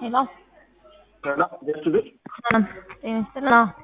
ሄሎ ሰላም ደስ ብል ሰላም ጤና ይስጥልን። አዎ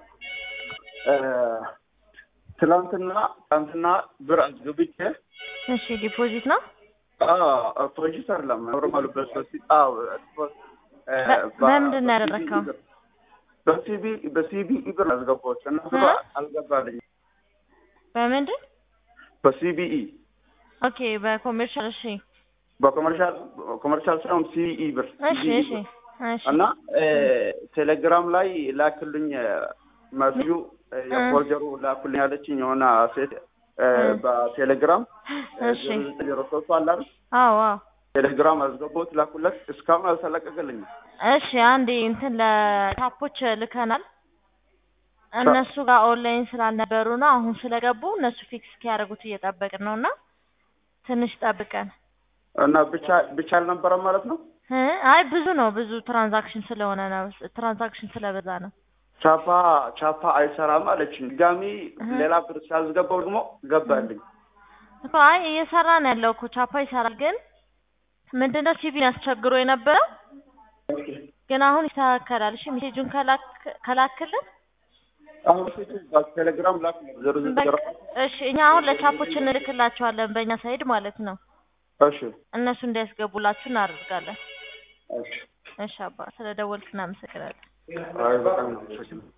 ትላንትና ትላንትና ብር አስገብቼ እሺ፣ ዲፖዚት ነው። ፕሮጀክት አይደለም ኖርማሉ በሶሲ አዎ በምንድን ነው ያደረግከው? በሲቢ በሲቢ ብር አስገባሁት እና ብሩ እ? አልገባልኝም። በምንድን በሲቢኢ ኦኬ፣ በኮሜርሻል እሺ፣ በኮመርሻል ኮመርሻል ሳይሆን ሲቢኢ ብር እሺ፣ CBE እሺ፣ ብር እሺ፣ እና ቴሌግራም ላይ ላክልኝ መስዩ የፎርጀሩ ላኩልኝ ያለችኝ የሆነ ሴት እ፣ በቴሌግራም እሺ፣ ዜሮ ሶስቱ አለ አይደል? አዎ፣ አዎ። ቴሌግራም አስገባሁት ላኩለት እስካሁን አልተለቀቀልኝም። እሺ፣ አንዴ እንትን ለታፖች ልከናል። እነሱ ጋር ኦንላይን ስላልነበሩ ነው። አሁን ስለገቡ እነሱ ፊክስ እስኪያደርጉት እየጠበቅን ነው እና ትንሽ ጠብቀን እና ብቻ ብቻ አልነበረም ማለት ነው። እ አይ ብዙ ነው ብዙ ትራንዛክሽን ስለሆነ ነው ትራንዛክሽን ስለበዛ ነው። ቻፓ ቻፓ አይሰራም አለችኝ። ድጋሚ ሌላ ብር ሲያስገባው ደግሞ ገባልኝ። እኮ አይ እየሰራ ነው ያለው እኮ ቻፓ ይሰራል። ግን ምንድነው ሲቪን ያስቸግሮ የነበረው ግን አሁን ይስተካከላል። እሺ ሜሴጁን ከላክ ከላክልን አሁን ሴቱ በቴሌግራም ላክ ዜሮ ዜሮ በቃ እሺ እኛ አሁን ለቻፖች እንልክላቸዋለን በእኛ ሳይድ ማለት ነው። እሺ እነሱ እንዲያስገቡላችሁ እናደርጋለን። እሺ እሺ አባ ስለ ደወልክ እናመሰግናለን። አይ በጣም ነው